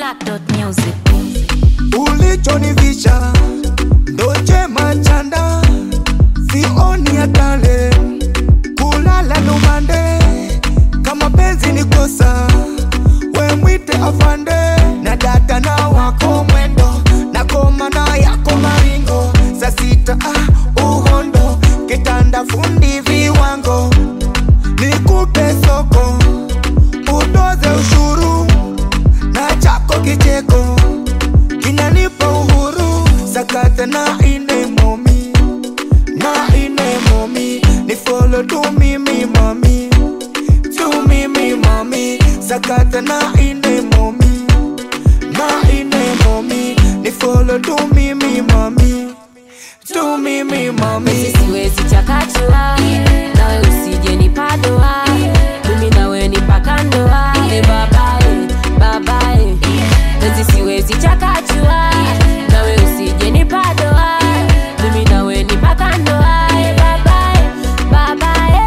Black.music. ulichonivisha ndo chema chanda sioni hatale kulala numande kama penzi ni kosa we mwite afande na data na wako mwendo na koma na yako maringo saa sita ah, uhondo kitanda fundi viwango nikupe soko utoze ushuru na chako kicheko kinanipa uhuru sakata na ine momi na ine momi ni follow to mimi mami to mimi mami sakata na ine momi na ine momi ni follow to mimi mami to mimi mami siwezi chakachua nawe usije nipadoa mimi nawe ni mpaka ndoa e babae babae penzi siwezi chakachua nawe usije nipadoa mimi nawe ni mpaka ndoa e babae babae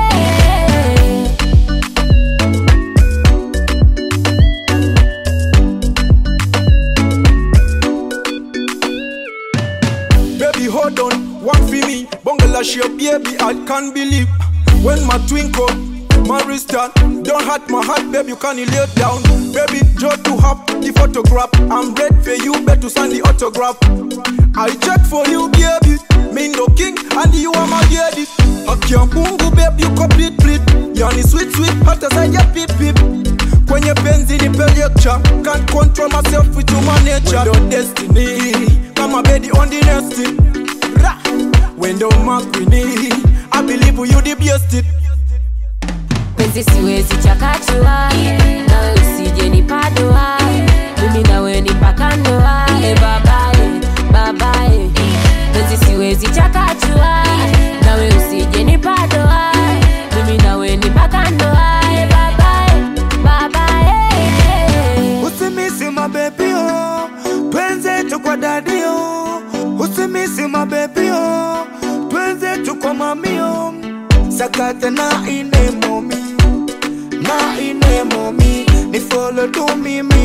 Baby, hold on, one for me. Bungalow your baby, I can't believe. When my twinkle, my wrist down. Don't hurt my heart, baby, you can't lay down. Baby, just to have the photograph. I'm ready for you, better sign the autograph. I check for you, baby. Me no king, and you are my lady. Akiambungu, baby, you complete pleat. Yani sweet, sweet, hata zaja pip pip. Kwenye penzi ni lecture Can't control myself with human nature Window destiny Kama bedi on the nesting Ra! Window makwini I believe you the best it penzi siwezi chakachua nawe usije nipadoa mimi nawe ni mpaka ndoa e babae babae penzi siwezi chakachua nawe usije nipadoa mimi nawe ni mpaka ndoa e babae babae usimisi mabebio twenzetu kwa dadio usimisi mabebio twenzetu kwa mamio sakata na ine momi na ine momi ni follow to mimi